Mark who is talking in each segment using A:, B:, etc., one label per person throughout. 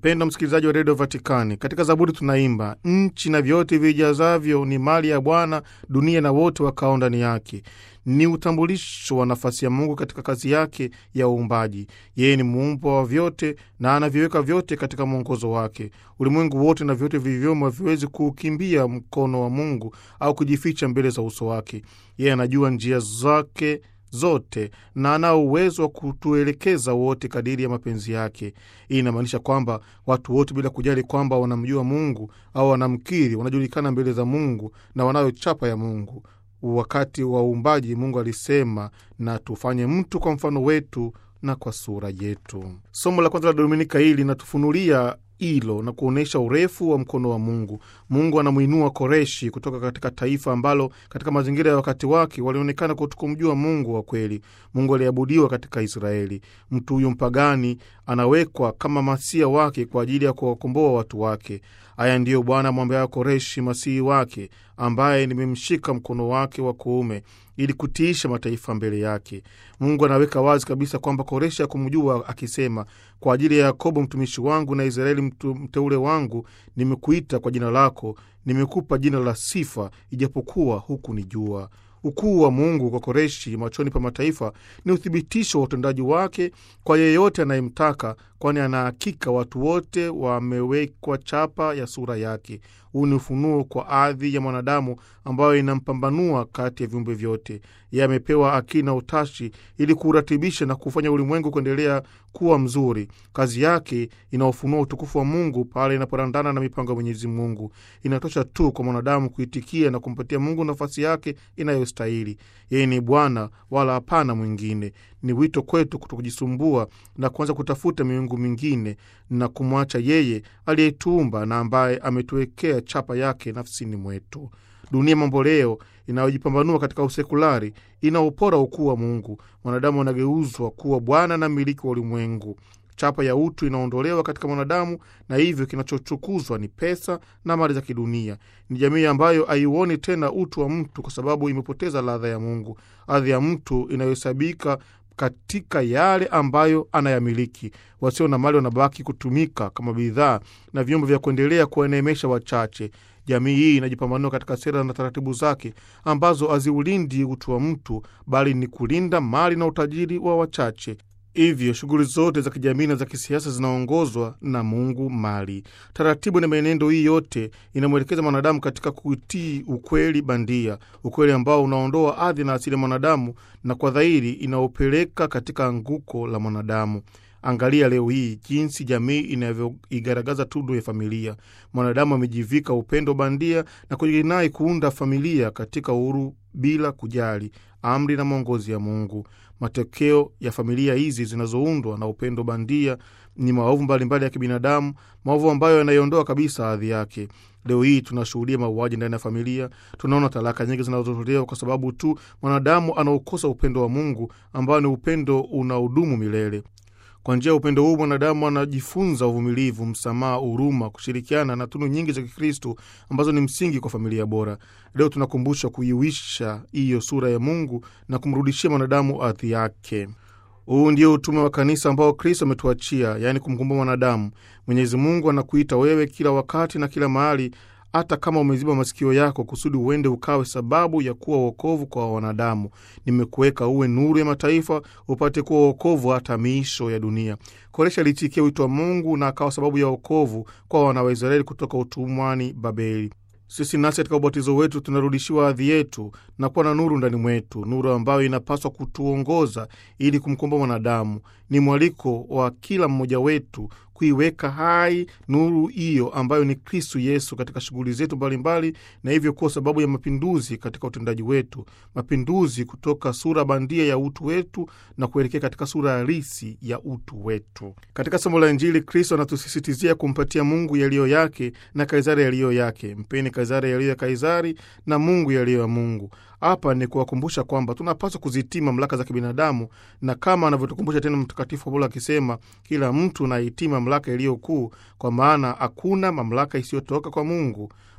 A: Mpendwa msikilizaji wa redio Vatikani, katika Zaburi tunaimba nchi na vyote vijazavyo ni mali ya Bwana, dunia na wote wakao ndani yake. Ni utambulisho wa nafasi ya Mungu katika kazi yake ya uumbaji. Yeye ni muumba wa vyote na anaviweka vyote katika mwongozo wake. Ulimwengu wote na vyote vilivyomo haviwezi kuukimbia mkono wa Mungu au kujificha mbele za uso wake. Yeye anajua njia zake zote na anao uwezo wa kutuelekeza wote kadiri ya mapenzi yake. Hii inamaanisha kwamba watu wote bila kujali kwamba wanamjua Mungu au wanamkiri, wanajulikana mbele za Mungu na wanayo chapa ya Mungu. Wakati wa uumbaji, Mungu alisema na tufanye mtu kwa mfano wetu na kwa sura yetu. Somo la kwanza la Dominika hii linatufunulia hilo na kuonyesha urefu wa mkono wa Mungu. Mungu anamwinua Koreshi kutoka katika taifa ambalo katika mazingira ya wakati wake walionekana kutokumjua Mungu wa kweli. Mungu aliabudiwa katika Israeli. Mtu huyu mpagani anawekwa kama masia wake kwa ajili ya kuwakomboa watu wake. Haya ndiyo Bwana amwambiayo Koreshi, masihi wake, ambaye nimemshika mkono wake wa kuume ili kutiisha mataifa mbele yake. Mungu anaweka wazi kabisa kwamba Koreshi hakumjua akisema, kwa ajili ya Yakobo mtumishi wangu na Israeli mtu mteule wangu, nimekuita kwa jina lako, nimekupa jina la sifa, ijapokuwa hukunijua. Ukuu wa Mungu kwa Koreshi machoni pa mataifa ni uthibitisho wa utendaji wake kwa yeyote anayemtaka, kwani anahakika watu wote wamewekwa chapa ya sura yake. Huu ni ufunuo kwa ardhi ya mwanadamu ambayo inampambanua kati ya viumbe vyote. Yeye amepewa akili na utashi ili kuuratibisha na kufanya ulimwengu kuendelea kuwa mzuri. Kazi yake inaofunua utukufu wa Mungu pale inaporandana na mipango ya Mwenyezi Mungu. Inatosha tu kwa mwanadamu kuitikia na kumpatia Mungu nafasi yake inayostahili. Yeye ni Bwana wala hapana mwingine. Ni wito kwetu kutokujisumbua na kuanza kutafuta miungu mingine na kumwacha yeye aliyetuumba na ambaye ametuwekea chapa yake nafsini mwetu. Dunia mamboleo inayojipambanua katika usekulari inaupora ukuu wa Mungu. Mwanadamu anageuzwa kuwa bwana na mmiliki wa ulimwengu. Chapa ya utu inaondolewa katika mwanadamu, na hivyo kinachochukuzwa ni pesa na mali za kidunia. Ni jamii ambayo haiuoni tena utu wa mtu kwa sababu imepoteza ladha ya Mungu. Ardhi ya mtu inayohesabika katika yale ambayo anayamiliki. Wasio na mali wanabaki kutumika kama bidhaa na vyombo vya kuendelea kuwaneemesha wachache. Jamii hii inajipambanua katika sera na taratibu zake ambazo haziulindi utu wa mtu, bali ni kulinda mali na utajiri wa wachache. Hivyo shughuli zote za kijamii na za kisiasa zinaongozwa na Mungu mali. Taratibu na mienendo hii yote inamwelekeza mwanadamu katika kutii ukweli bandia, ukweli ambao unaondoa ardhi na asili ya mwanadamu na kwa dhahiri inaopeleka katika anguko la mwanadamu. Angalia leo hii jinsi jamii inavyoigaragaza tundu ya familia. Mwanadamu amejivika upendo bandia na kujinai kuunda familia katika uhuru bila kujali amri na mwongozi ya Mungu. Matokeo ya familia hizi zinazoundwa na upendo bandia ni maovu mbalimbali ya kibinadamu, maovu ambayo yanaiondoa kabisa hadhi yake. Leo hii tunashuhudia mauaji ndani ya familia. Tunaona talaka nyingi zinazotolewa kwa sababu tu mwanadamu anaokosa upendo wa Mungu ambao ni upendo unaodumu milele. Kwa njia ya upendo huu mwanadamu anajifunza uvumilivu, msamaha, huruma, kushirikiana na tunu nyingi za Kikristo ambazo ni msingi kwa familia bora. Leo tunakumbushwa kuiwisha hiyo sura ya Mungu na kumrudishia mwanadamu ardhi yake. Huu ndio utume wa kanisa ambao Kristo ametuachia, yaani kumkumbuka mwanadamu. Mwenyezi Mungu anakuita wewe kila wakati na kila mahali hata kama umeziba masikio yako kusudi uende ukawe sababu ya kuwa wokovu kwa wanadamu. Nimekuweka uwe nuru ya mataifa, upate kuwa wokovu hata miisho ya dunia. Koresha aliitikia wito wa Mungu na akawa sababu ya wokovu kwa wana wa Israeli kutoka utumwani Babeli. Sisi nasi katika ubatizo wetu tunarudishiwa hadhi yetu na kuwa na nuru ndani mwetu, nuru ambayo inapaswa kutuongoza ili kumkomboa mwanadamu. Ni mwaliko wa kila mmoja wetu kuiweka hai nuru hiyo ambayo ni Kristu Yesu katika shughuli zetu mbalimbali, na hivyo kuwa sababu ya mapinduzi katika utendaji wetu, mapinduzi kutoka sura bandia ya utu wetu na kuelekea katika sura halisi ya utu wetu. Katika somo la Injili, Kristo anatusisitizia kumpatia Mungu yaliyo yake na Kaisari yaliyo yake. Mpeni Kaisari yaliyo ya Kaisari na Mungu yaliyo ya Mungu. Hapa ni kuwakumbusha kwamba tunapaswa kuzitii mamlaka za kibinadamu, na kama anavyotukumbusha tena Mtakatifu Paulo akisema, kila mtu naitii mamlaka iliyo kuu, kwa maana hakuna mamlaka isiyotoka kwa Mungu.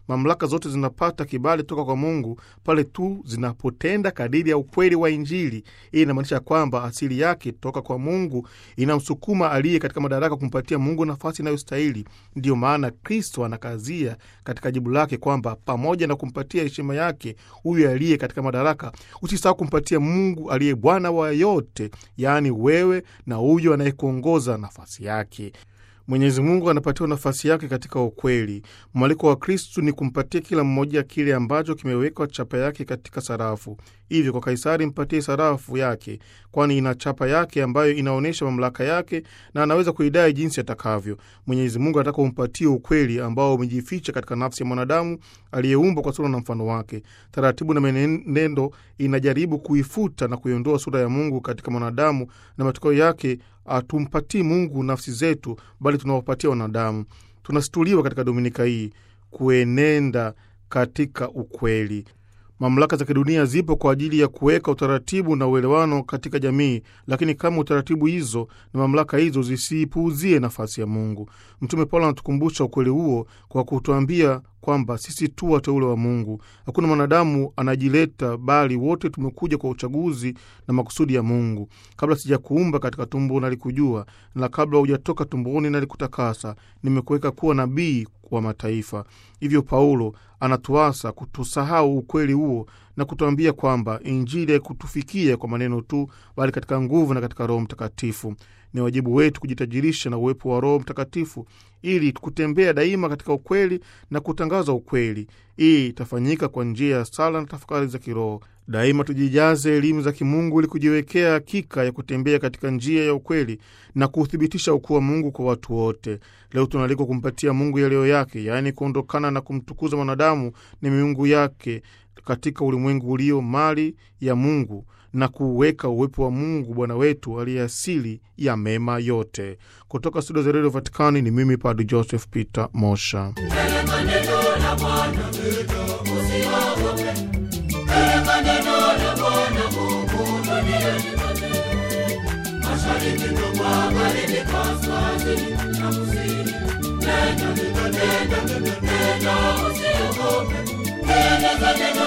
A: Mamlaka zote zinapata kibali toka kwa Mungu pale tu zinapotenda kadiri ya ukweli wa Injili. Hii inamaanisha kwamba asili yake toka kwa Mungu inamsukuma aliye katika madaraka kumpatia Mungu nafasi inayostahili. Ndiyo maana Kristo anakazia katika jibu lake kwamba pamoja na kumpatia heshima yake huyu aliye katika madaraka, usisahau kumpatia Mungu aliye Bwana wa yote, yaani wewe na huyo anayekuongoza nafasi yake. Mwenyezi Mungu anapatiwa nafasi yake katika ukweli. Mwaliko wa Kristu ni kumpatia kila mmoja kile ambacho kimewekwa chapa yake katika sarafu. Hivyo kwa Kaisari mpatie sarafu yake, kwani ina chapa yake ambayo inaonyesha mamlaka yake na anaweza kuidai jinsi atakavyo. Mwenyezi Mungu anataka umpatie ukweli ambao umejificha katika nafsi ya mwanadamu aliyeumbwa kwa sura na mfano wake. Taratibu na menendo inajaribu kuifuta na kuiondoa sura ya Mungu katika mwanadamu, na matokeo yake hatumpatii Mungu nafsi zetu, bali tunawapatia wanadamu. Tunastuliwa katika dominika hii kuenenda katika ukweli. Mamlaka za kidunia zipo kwa ajili ya kuweka utaratibu na uelewano katika jamii, lakini kama utaratibu hizo na mamlaka hizo zisiipuuzie nafasi ya Mungu. Mtume Paulo anatukumbusha ukweli huo kwa kutuambia kwamba sisi tu wateule wa Mungu. Hakuna mwanadamu anajileta, bali wote tumekuja kwa uchaguzi na makusudi ya Mungu. Kabla sijakuumba katika tumbo nalikujua, na kabla hujatoka tumboni nalikutakasa, nimekuweka kuwa nabii wa mataifa. Hivyo Paulo anatuasa kutusahau ukweli huo na kutuambia kwamba Injili haikutufikia kwa maneno tu, bali katika nguvu na katika Roho Mtakatifu. Ni wajibu wetu kujitajirisha na uwepo wa Roho Mtakatifu ili kutembea daima katika ukweli na kutangaza ukweli. Hii itafanyika kwa njia ya sala na tafakari za kiroho. Daima tujijaze elimu za kimungu ili kujiwekea hakika ya kutembea katika njia ya ukweli na kuuthibitisha ukuu wa Mungu kwa watu wote. Leo tunaalikwa kumpatia Mungu yaliyo yake, yaani kuondokana na kumtukuza mwanadamu ni miungu yake katika ulimwengu ulio mali ya Mungu na kuweka uwepo wa Mungu Bwana wetu aliye asili ya mema yote. Kutoka studio za redio Vatikani ni mimi Padre Joseph Peter Mosha.
B: Neno